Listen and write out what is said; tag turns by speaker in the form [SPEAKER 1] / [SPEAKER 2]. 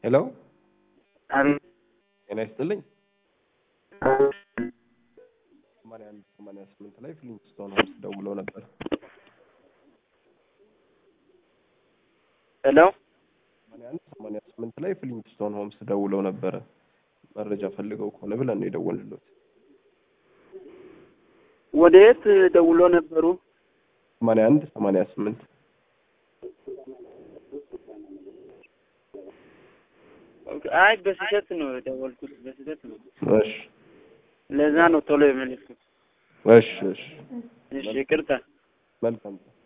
[SPEAKER 1] ሄሎ
[SPEAKER 2] አቤት
[SPEAKER 1] ጤና ይስጥልኝ። ሰማንያ አንድ ሰማንያ ስምንት ላይ ፍሊንግስቶን ሆምስ ደውለው ነበር።
[SPEAKER 2] ሄሎ
[SPEAKER 1] ሰማንያ አንድ ሰማንያ ስምንት ላይ ፍሊንግስቶን ሆምስ ደውለው ነበረ። መረጃ ፈልገው ከሆነ ብለን ነው የደወልንሎት።
[SPEAKER 2] ወደ የት ደውሎ ነበሩ?
[SPEAKER 1] ሰማንያ አንድ ሰማንያ ስምንት
[SPEAKER 2] አይ በስህተት ነው የደወልኩት፣ በስህተት ነው።
[SPEAKER 1] እሺ
[SPEAKER 2] ለዛ ነው ቶሎ የመለስኩት።
[SPEAKER 1] እሺ እሺ
[SPEAKER 2] እሺ ይቅርታ።
[SPEAKER 1] መልካም